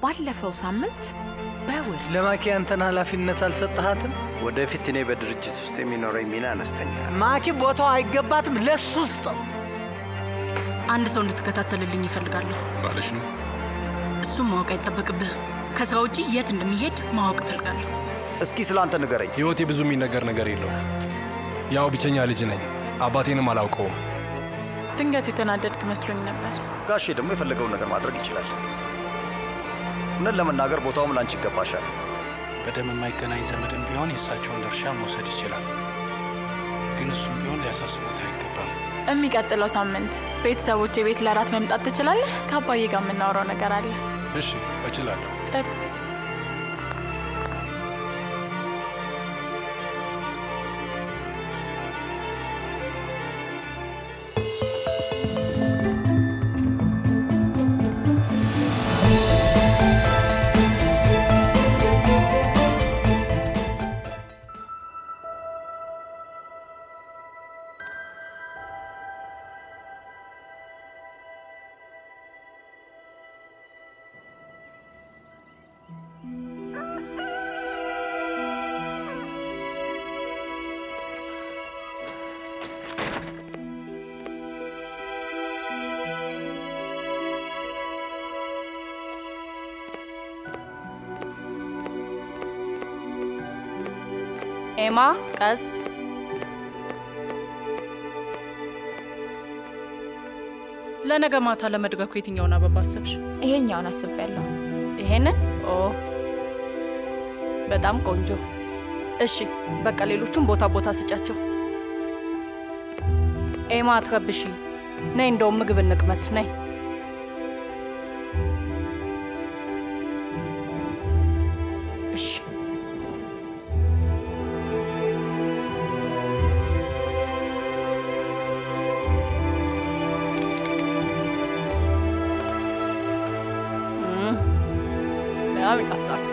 ባለፈው ሳምንት በውርስ ለማኪ አንተን ኃላፊነት አልሰጠሃትም? ወደፊት እኔ በድርጅት ውስጥ የሚኖረኝ ሚና አነስተኛ ነው። ማኪ ቦታው አይገባትም፣ ለሱ ስጠው። አንድ ሰው እንድትከታተልልኝ ይፈልጋለሁ። ባለሽ ነው። እሱም ማወቅ አይጠበቅብህም። ከስራ ውጪ የት እንደሚሄድ ማወቅ እፈልጋለሁ። እስኪ ስለ አንተ ንገረኝ። ህይወቴ ብዙ የሚነገር ነገር የለው። ያው ብቸኛ ልጅ ነኝ። አባቴንም አላውቀውም። ድንገት የተናደድክ መስሎኝ ነበር። ጋሼ ደግሞ የፈለገውን ነገር ማድረግ ይችላል። እውነት ለመናገር ቦታውም ላንቺ ይገባሻል። በደም የማይገናኝ ዘመድም ቢሆን የእሳቸውን ድርሻ መውሰድ ይችላል። ግን እሱም ቢሆን ሊያሳስቡት አይገባም። የሚቀጥለው ሳምንት ቤተሰቦች ቤት ለራት መምጣት ትችላለህ? ከአባዬ ጋር የምናወራው ነገር አለ። እሺ፣ እችላለሁ። ጥሩ። ኤማ ቀስ ለነገ ማታ ለመድገኩ የትኛውን አበባ አሰብሽ? ይሄኛውን አስቤያለሁ። ይሄንን? ኦ በጣም ቆንጆ። እሺ በቃ ሌሎቹም ቦታ ቦታ ስጫቸው። ኤማ አትረብሺ። ነይ እንደውም ምግብ እንቅመስ። ነይ እሺ እም፣ በጣም ይጣፍጣል።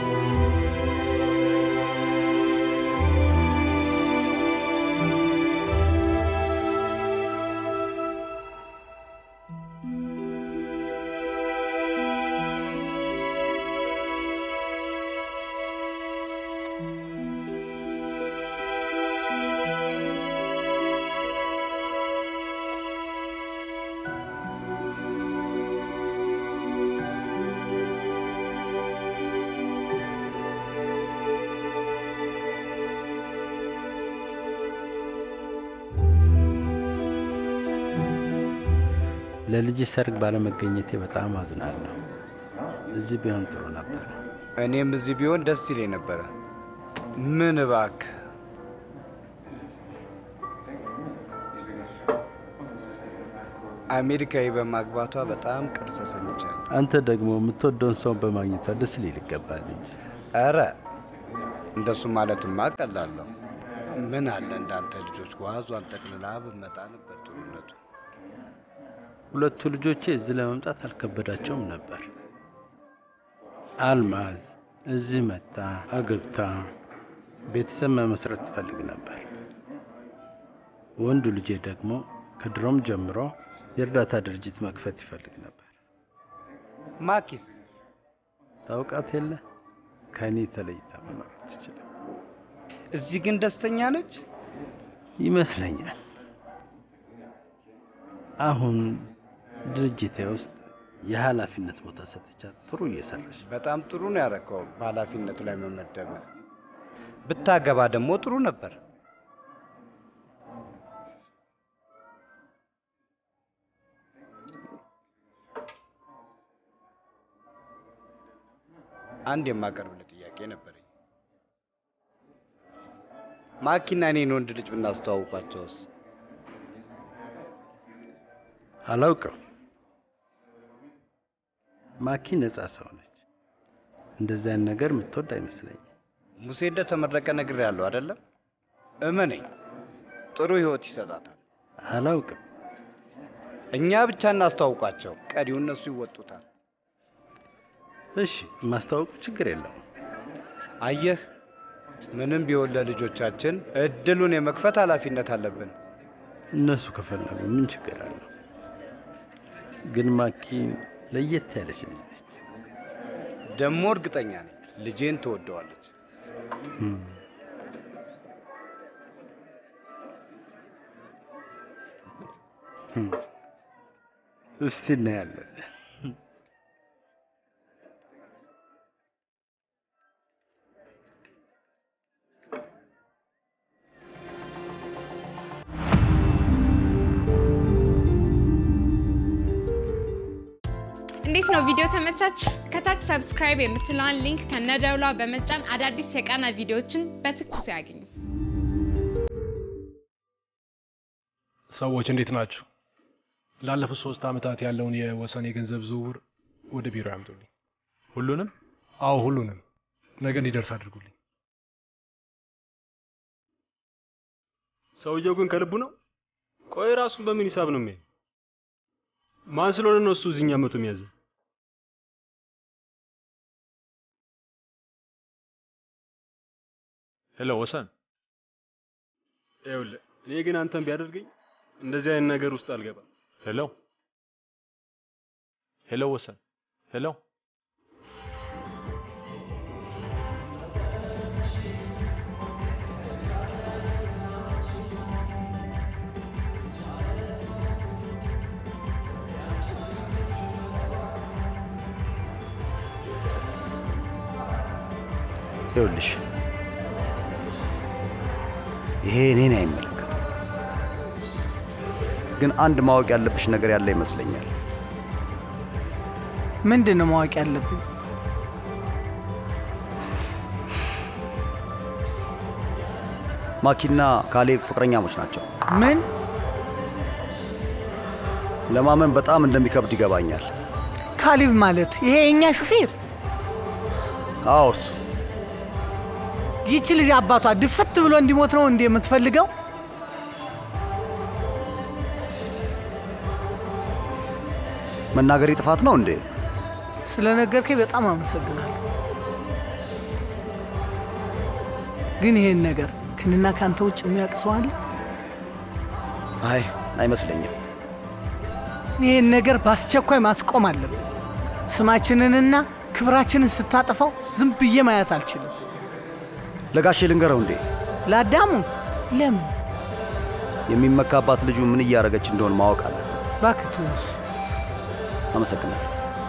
ለልጅ ሰርግ ባለመገኘቴ በጣም አዝናለሁ። እዚህ ቢሆን ጥሩ ነበር። እኔም እዚህ ቢሆን ደስ ይለኝ ነበረ። ምን እባክህ አሜሪካዊ በማግባቷ በጣም ቅር ተሰኝቻለሁ። አንተ ደግሞ የምትወደውን ሰውን በማግኘቷ ደስ ሊል ይገባል እንጂ። ኧረ እንደሱ ማለትማ ቀላለሁ። ምን አለ እንዳንተ ልጆች ጓዟን ጠቅልላ ብመጣ ነበር ጥሩነቱ። ሁለቱ ልጆቼ እዚህ ለመምጣት አልከበዳቸውም ነበር። አልማዝ እዚህ መጣ አግብታ ቤተሰብ መመስረት ትፈልግ ነበር። ወንዱ ልጄ ደግሞ ከድሮም ጀምሮ የእርዳታ ድርጅት መክፈት ይፈልግ ነበር። ማኪስ ታውቃት የለ ከእኔ ተለይታ መኖር ትችላል እዚህ ግን ደስተኛ ነች ይመስለኛል። አሁን ድርጅቴ ውስጥ የኃላፊነት ቦታ ሰጥቻት ጥሩ እየሰራች በጣም ጥሩ ነው ያረከው በኃላፊነት ላይ መመደብ። ብታገባ ደግሞ ጥሩ ነበር። አንድ የማቀርብልህ ጥያቄ ነበረኝ። ማኪና እኔን ወንድ ልጅ ብናስተዋውቋቸውስ? አላውቅም። ማኪ ነጻ ሰው ነች። እንደዚህ አይነት ነገር የምትወድ አይመስለኝም። ሙሴ እንደተመረቀ ነግሬያለሁ አይደለም? እመነኝ፣ ጥሩ ህይወት ይሰጣታል። አላውቅም። እኛ ብቻ እናስተዋውቃቸው፣ ቀሪው እነሱ ይወጡታል። እሺ፣ ማስታወቁ ችግር የለውም። አየህ፣ ምንም ቢሆን ለልጆቻችን እድሉን የመክፈት ኃላፊነት አለብን። እነሱ ከፈለጉ ምን ችግር አለው? ግን ማኪ ለየት ያለች ልጅ ነች። ደግሞ እርግጠኛ ነኝ ልጄን ትወደዋለች። እስቲ እናያለን። እንዴት ነው ቪዲዮ ተመቻችሁ? ከታች ሰብስክራይብ የምትለዋን ሊንክ ከነደውሏ በመጫን አዳዲስ የቃና ቪዲዮዎችን በትኩስ ያግኙ። ሰዎች እንዴት ናችሁ? ላለፉት ሶስት ዓመታት ያለውን የወሰን የገንዘብ ዝውውር ወደ ቢሮ ያምጡልኝ። ሁሉንም? አዎ ሁሉንም። ነገ እንዲደርስ አድርጉልኝ። ሰውየው ግን ከልቡ ነው? ቆይ ራሱን በምን ሂሳብ ነው የሚያይ? ማን ስለሆነ ነው እሱ እዚህኛ መቶ የሚያዘ? ሄሎ ወሰን፣ ይኸውልህ እኔ ግን አንተን ቢያደርገኝ እንደዚህ አይነት ነገር ውስጥ አልገባም። ሄሎ ሄሎ ወሰን፣ ሄሎ ይኸውልሽ ይሄ እኔን አይመለከትም፣ ግን አንድ ማወቅ ያለብሽ ነገር ያለ ይመስለኛል። ምንድን ነው ማወቅ ያለብኝ? ማኪና ካሌብ ፍቅረኛሞች ናቸው። ምን? ለማመን በጣም እንደሚከብድ ይገባኛል። ካሊብ ማለት ይሄ የእኛ ሹፌር? አዎ እሱ ይቺ ልጅ አባቷ ድፍት ብሎ እንዲሞት ነው እንዴ የምትፈልገው? መናገሬ ጥፋት ነው እንዴ? ስለ ነገርከኝ በጣም አመሰግናለሁ። ግን ይሄን ነገር ከእኔና ከአንተ ውጭ የሚያውቅ ሰው አለ? አይ አይመስለኝም። ይህን ነገር በአስቸኳይ ማስቆም አለብን። ስማችንንና ክብራችንን ስታጠፋው ዝም ብዬ ማየት አልችልም። ለጋሼ ልንገረው እንዴ? ለአዳሙ ለምን? የሚመካባት ልጁ ምን እያደረገች እንደሆን ማወቅ አለ። እባክህ ተወው እሱ። አመሰግናለሁ።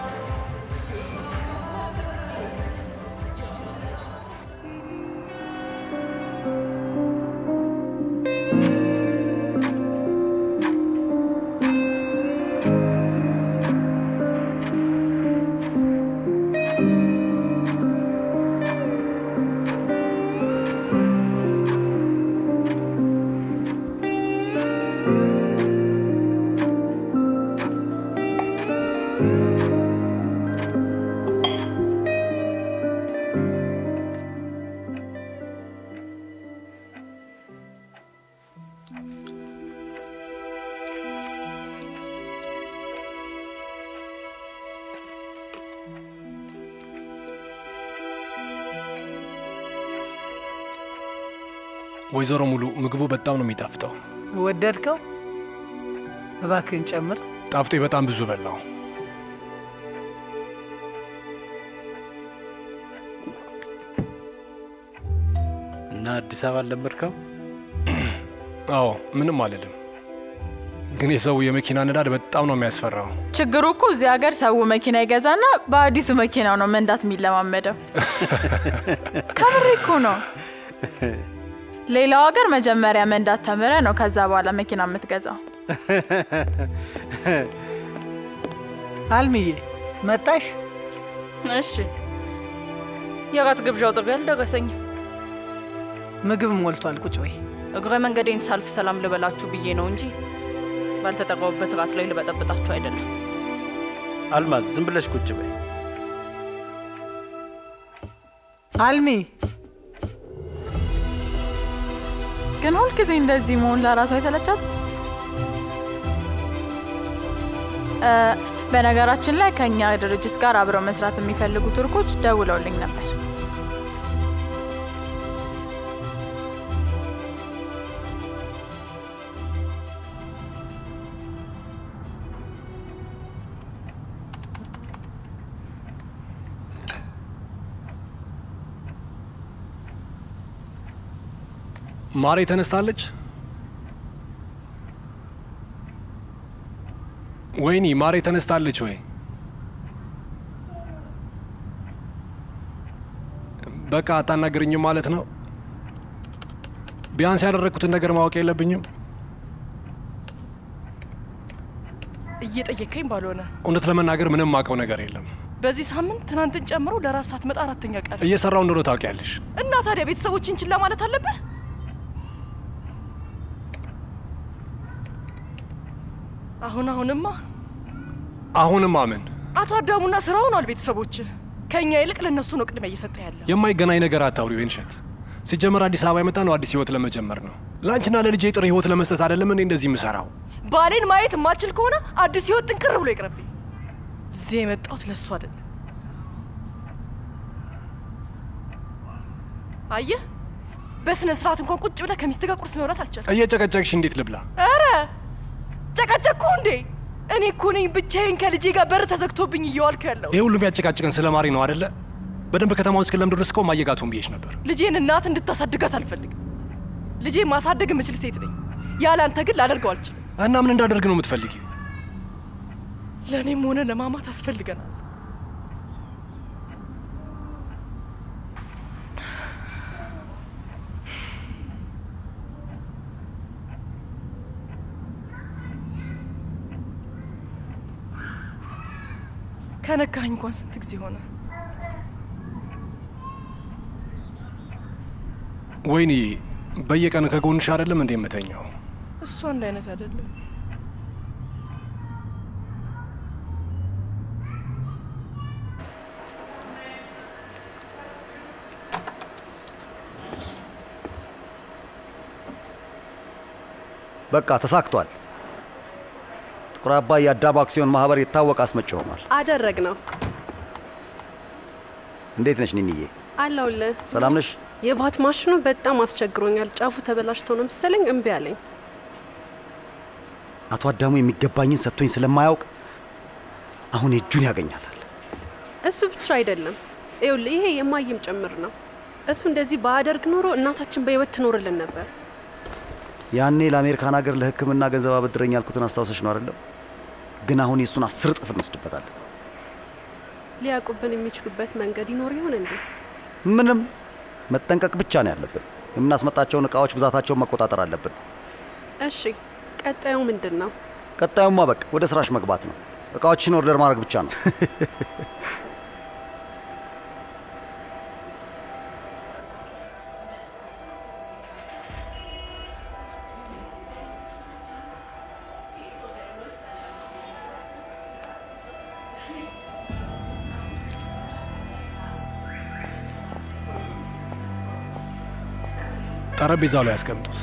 ወይዘሮ ሙሉ ምግቡ በጣም ነው የሚጣፍጠው። ወደድከው? እባክህን ጨምር። ጣፍጦ በጣም ብዙ በላው። እና አዲስ አበባ አልለመድከው? አዎ ምንም አልልም፣ ግን የሰው የመኪና ነዳድ በጣም ነው የሚያስፈራው። ችግሩ እኮ እዚህ ሀገር ሰው መኪና ይገዛና በአዲሱ መኪናው ነው መንዳት የሚለማመደው። ከምሬ እኮ ነው። ሌላው ሀገር መጀመሪያ መንዳት ተምረ ነው ከዛ በኋላ መኪና የምትገዛው። አልምዬ መጣሽ? እሺ። የራት ግብዣው ጥሪ አልደረሰኝም። ምግብ ሞልቷል። ቁጭ በይ። እግረ መንገዴን ሳልፍ ሰላም ልበላችሁ ብዬ ነው እንጂ ባልተጠራሁበት ራት ላይ ልበጠብጣችሁ አይደለም። አልማዝ ዝም ብለሽ ቁጭ በይ። አልሚ ግን ሁልጊዜ እንደዚህ መሆን ለራሱ አይሰለቻት? በነገራችን ላይ ከእኛ ድርጅት ጋር አብረው መስራት የሚፈልጉ ቱርኮች ደውለውልኝ ነበር። ማሬ ተነስታለች? ወይኒ ማሬ ተነስታለች ወይ? በቃ አታናግርኝም ማለት ነው? ቢያንስ ያደረግኩትን ነገር ማወቅ የለብኝም? እየጠየከኝ ባልሆነ እውነት ለመናገር ምንም ማውቀው ነገር የለም። በዚህ ሳምንት ትናንትን ጨምሮ ለራስ ሳትመጣ አራተኛ ቀን እየሰራው እንደሆነ ታውቂያለሽ። እና ታዲያ ቤተሰቦችን ችላ ማለት አለብህ? አሁን አሁንማ አሁንም አምን አቶ አዳሙና ስራ ሆኗል። ቤተሰቦች ከእኛ ይልቅ ለእነሱ ነው ቅድሚያ እየሰጠ ያለ። የማይገናኝ ነገር አታውሪ ወይንሸት። ሲጀመር አዲስ አበባ የመጣ ነው አዲስ ህይወት ለመጀመር ነው። ለአንቺና ለልጄ ጥሩ ህይወት ለመስጠት አይደለም እኔ እንደዚህ የምሰራው። ባሌን ማየት የማችል ከሆነ አዲስ ህይወት ጥንቅር ብሎ ይቅረብኝ። እዚህ የመጣሁት ለእሱ አይደለም። አየህ፣ በስነ ስርዓት እንኳን ቁጭ ብለህ ከሚስት ጋር ቁርስ መብላት አልቻልኩም። እየጨቀጨቅሽ እንዴት ልብላ? ኧረ ጨቀጨቅኩ እንዴ? እኔ እኮ ነኝ ብቻዬን ከልጄ ጋር በር ተዘግቶብኝ እየዋልኩ ያለው። ይህ ሁሉም ያጨቃጭቀን ስለ ማሪ ነው አደለ? በደንብ ከተማውን እስክለምድ ድረስ እኮ ማየጋቱን ብዬሽ ነበር። ልጄን እናት እንድታሳድጋት አልፈልግም። ልጄን ማሳደግ የምችል ሴት ነኝ። ያለ አንተ ግን ላደርገው አልችልም። እና ምን እንዳደርግ ነው የምትፈልጊው? ለእኔም ሆነ ለማማት አስፈልገናል። ከነካኝ እንኳን ስንት ጊዜ ሆነ? ወይኔ በየቀን ከጎንሽ አይደለም እንዴ የምተኛው? እሱ አንድ አይነት አይደለም። በቃ ተሳክቷል። ጥቁር አባይ የአዳም አክሲዮን ማህበር የታወቀ አስመጪ ሆኗል። አደረግ ነው። እንዴት ነሽ ኒንዬ? አለሁልህ። ሰላም ነሽ? የቫት ማሽኑ በጣም አስቸግሮኛል። ጫፉ ተበላሽቶ ነው መሰለኝ እምቢ አለኝ። አቶ አዳሙ የሚገባኝን ሰጥቶኝ ስለማያውቅ አሁን እጁን ያገኛታል። እሱ ብቻ አይደለም፣ ይኸውልህ ይሄ የማይም ጭምር ነው። እሱ እንደዚህ ባያደርግ ኖሮ እናታችን በህይወት ትኖርልን ነበር። ያኔ ለአሜሪካን ሀገር ለሕክምና ገንዘብ አበድረኝ ያልኩትን አስታውሰሽ ነው አይደለም? ግን አሁን የእሱን አስር እጥፍ እንወስድበታለን። ሊያውቁብን የሚችሉበት መንገድ ይኖር ይሆን እንዴ? ምንም መጠንቀቅ ብቻ ነው ያለብን። የምናስመጣቸውን እቃዎች ብዛታቸውን መቆጣጠር አለብን። እሺ፣ ቀጣዩ ምንድን ነው? ቀጣዩማ በቃ ወደ ስራሽ መግባት ነው። እቃዎችን ኦርደር ማድረግ ብቻ ነው። ጠረጴዛው ላይ ያስቀምጡት።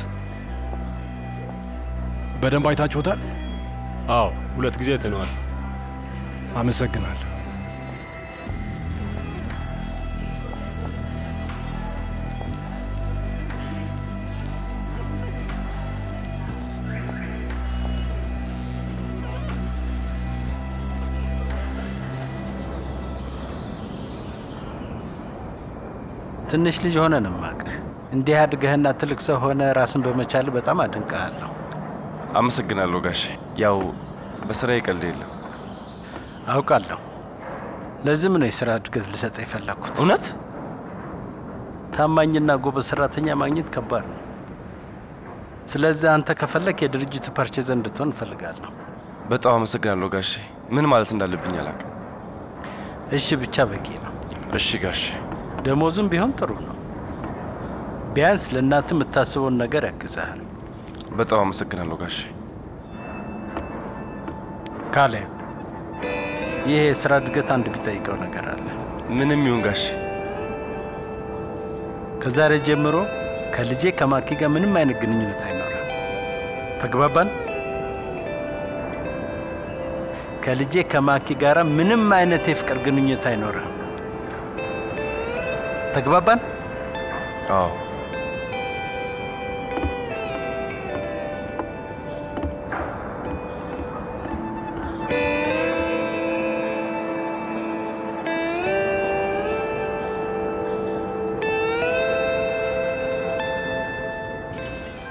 በደንብ አይታችሁታል? አዎ፣ ሁለት ጊዜ አይተነዋል። አመሰግናለሁ። ትንሽ ልጅ ሆነ ነው የማውቅህ። እንዲህ አድገህና ትልቅ ሰው ሆነ ራስን በመቻል በጣም አደንቅሃለሁ። አመሰግናለሁ ጋሼ። ያው በስራዬ ቀልድ የለም። አውቃለሁ። ለዚህም ነው የስራ እድገት ልሰጥ የፈለግኩት። እውነት ታማኝና ጎበዝ ሰራተኛ ማግኘት ከባድ ነው። ስለዚህ አንተ ከፈለክ የድርጅቱ ፐርቼዝ እንድትሆን እፈልጋለሁ። በጣም አመሰግናለሁ ጋሼ። ምን ማለት እንዳለብኝ አላውቅም። እሺ ብቻ በቂ ነው። እሺ ጋሼ። ደሞዙም ቢሆን ጥሩ ነው። ቢያንስ ለእናት የምታስበውን ነገር ያግዛል። በጣም አመሰግናለሁ ጋሼ። ካሌብ፣ ይህ የስራ እድገት አንድ ቢጠይቀው ነገር አለ። ምንም ይሁን ጋሼ። ከዛሬ ጀምሮ ከልጄ ከማኪ ጋር ምንም አይነት ግንኙነት አይኖርም። ተግባባን? ከልጄ ከማኪ ጋር ምንም አይነት የፍቅር ግንኙነት አይኖርም። ተግባባን? አዎ።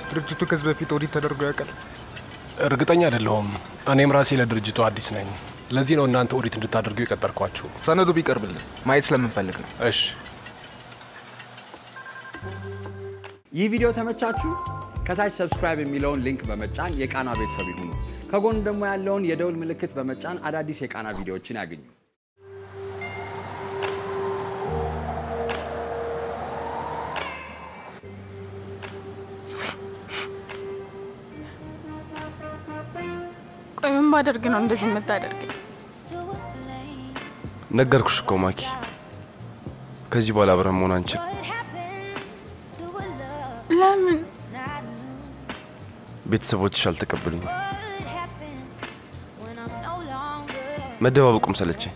ድርጅቱ ከዚህ በፊት ኦዲት ተደርጎ ያውቃል? እርግጠኛ አይደለሁም። እኔም ራሴ ለድርጅቱ አዲስ ነኝ። ለዚህ ነው እናንተ ኦዲት እንድታደርጉ የቀጠርኳችሁ። ሰነዱ ቢቀርብልን ማየት ስለምንፈልግ ነው። እሺ። ይህ ቪዲዮ ተመቻችሁ? ከታች ሰብስክራይብ የሚለውን ሊንክ በመጫን የቃና ቤተሰብ ይሁኑ። ከጎን ደግሞ ያለውን የደውል ምልክት በመጫን አዳዲስ የቃና ቪዲዮዎችን ያገኙ። ቆይ ምን ባደርግ ነው እንደዚህ የምታደርገኝ? ነገርኩሽ እኮ ማኪ፣ ከዚህ በኋላ አብረን መሆን አንችል። ለምን? ቤተሰቦችሽ አልተቀበሉኝም። መደባበቁም ሰለቸኝ።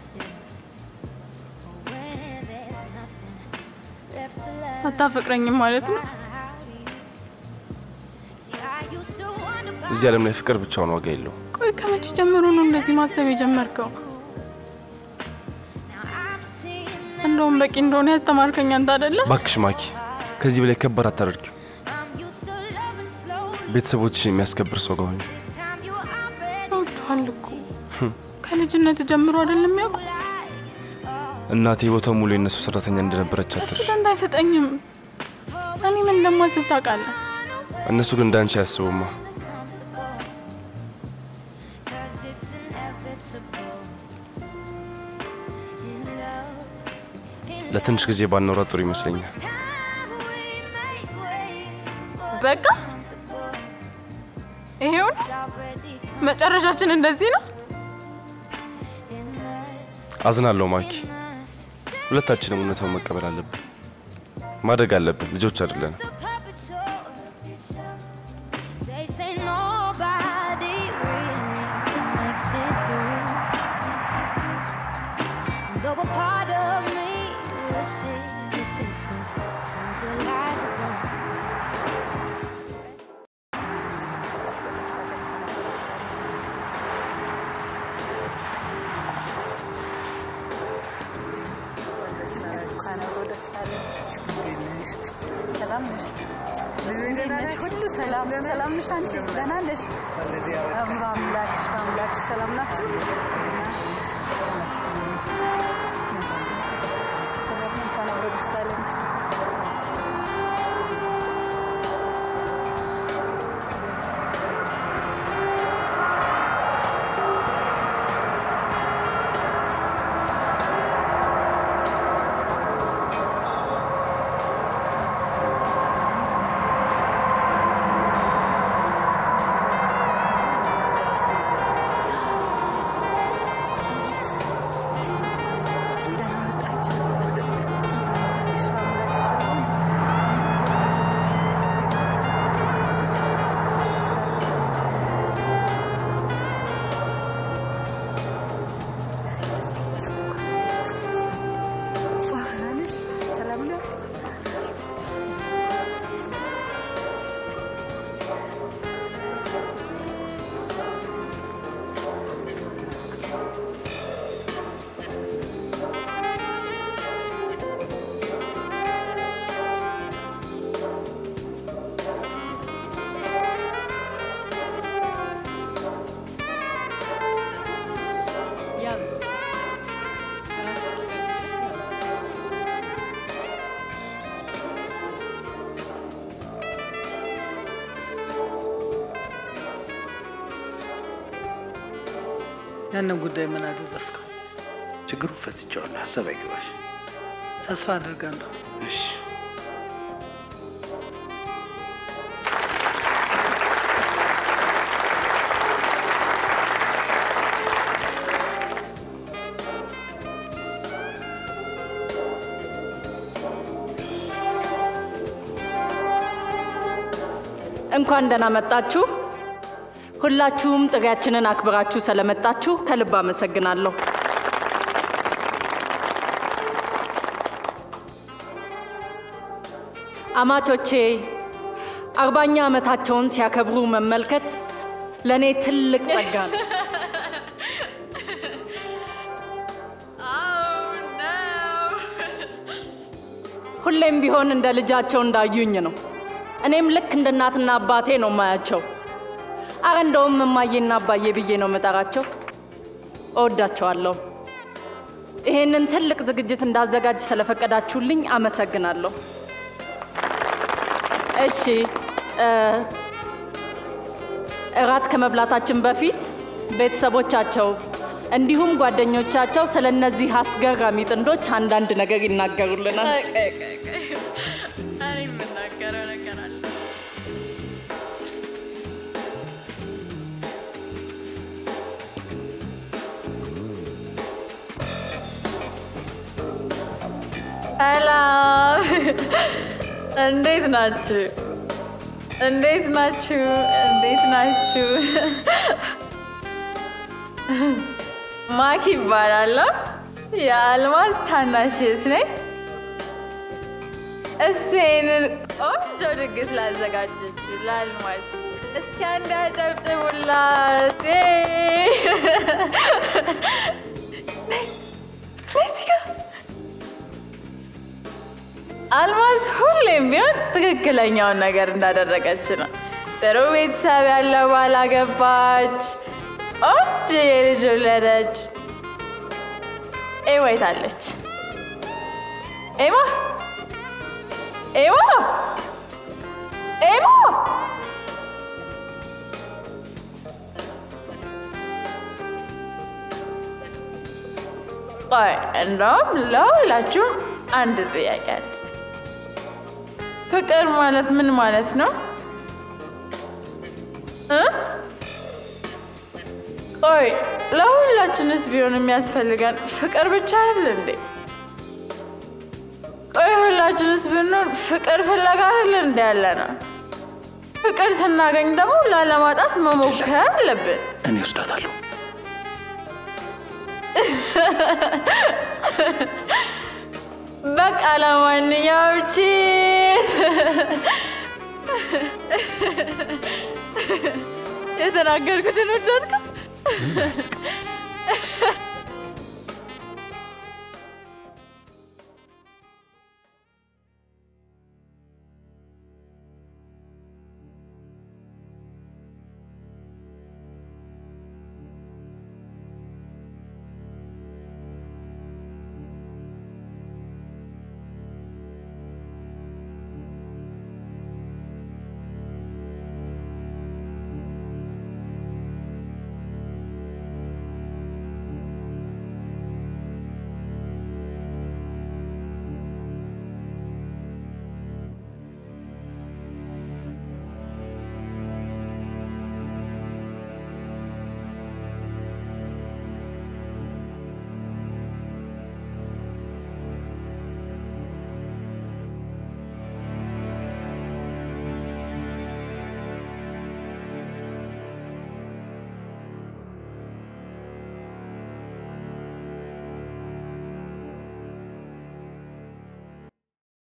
አታፈቅረኝም ማለት ነው? እዚህ ዓለም ላይ ፍቅር ብቻውን ዋጋ የለው። ቆይ ከመቼ ጀምሮ ነው እንደዚህ ማሰብ የጀመርከው? እንደውም በቂ እንደሆነ ያስተማርከኝ አንተ አይደለ? ባክሽ ማኪ፣ ከዚህ በላይ ከባድ አታደርጊው። ቤተሰቦችሽ የሚያስከብር ሰው ጋር ሁኚ። እወድሃለሁ እኮ ከልጅነት ጀምሮ አይደለም የሚያውቁ እናቴ ቦታው ሙሉ የነሱ ሰራተኛ እንደነበረች አትርሽ። ደንታ አይሰጠኝም። እኔ ምን እንደማስብ ታውቃለህ? እነሱ ግን እንዳንቺ አያስቡማ። ለትንሽ ጊዜ ባኖራ ጥሩ ይመስለኛል። በቃ ይሄውን መጨረሻችን እንደዚህ ነው። አዝናለሁ ማኪ። ሁለታችንም እውነታውን መቀበል አለብን። ማደግ አለብን። ልጆች አይደለን። They say nobody really makes it through. And though a part of me wishes that this was turned to lies alone. ሁሉ ሰላም ሰላም ነሽ አንቺ? ደህና ነሽ? በአምላክሽ በአምላክሽ ሰላም ናችሁ? ሰላም እንኳን አብሮ ደስ አለን። ያንን ጉዳይ ምን አደረስከው? ችግሩን ፈትቼዋለሁ። ሀሳብ አይገባሽ። ተስፋ አድርጋለሁ። እሺ እንኳን ደህና መጣችሁ። ሁላችሁም ጥሪያችንን አክብራችሁ ስለመጣችሁ ከልብ አመሰግናለሁ። አማቾቼ አርባኛ ዓመታቸውን ሲያከብሩ መመልከት ለእኔ ትልቅ ጸጋ ነው። ሁሌም ቢሆን እንደ ልጃቸው እንዳዩኝ ነው። እኔም ልክ እንደ እናትና አባቴ ነው ማያቸው። አረ እንደውም እማዬና አባዬ ብዬ ነው የምጠራቸው። እወዳቸዋለሁ። ይሄንን ትልቅ ዝግጅት እንዳዘጋጅ ስለፈቀዳችሁልኝ አመሰግናለሁ። እሺ እ፣ እራት ከመብላታችን በፊት ቤተሰቦቻቸው እንዲሁም ጓደኞቻቸው ስለ እነዚህ አስገራሚ ጥንዶች አንዳንድ ነገር ይናገሩልናል። እኔ የምናገረው ነገር አለ። ሰላም፣ እንዴት ናችሁ? እንዴት ናችሁ? እንዴት ናችሁ? ማኪ ይባላለሁ። የአልማዝ ታናሽ እህት ነኝ። እስቲ ይህንን ቆንጆ ድግስ ላዘጋጀችው ለአልማዝ እስኪ አንድ አጨብጭቡላት። ነይ ነይ እዚህ ጋር አልማዝ ሁሌም ቢሆን ትክክለኛውን ነገር እንዳደረገች ነው። ጥሩ ቤተሰብ ያለው ባል አገባች፣ ቆንጆ የልጅ ወለደች። ኤማ የት አለች? ኤማ ኤማ ኤማ ቆይ እንደውም ለሁላችሁም አንድ ጥያቄ አለ። ፍቅር ማለት ምን ማለት ነው? እ? ቆይ ለሁላችንስ ቢሆን የሚያስፈልገን ፍቅር ብቻ አይደል እንዴ? ቆይ ሁላችንስ ብንሆን ፍቅር ፍለጋ አይደል እንዴ ያለ ነው? ፍቅር ስናገኝ ደግሞ ላለማጣት መሞከር አለብን። እኔ ወስዳታለሁ። በቃ ለማንኛውም ቺስ የተናገርኩትን ወደድከው?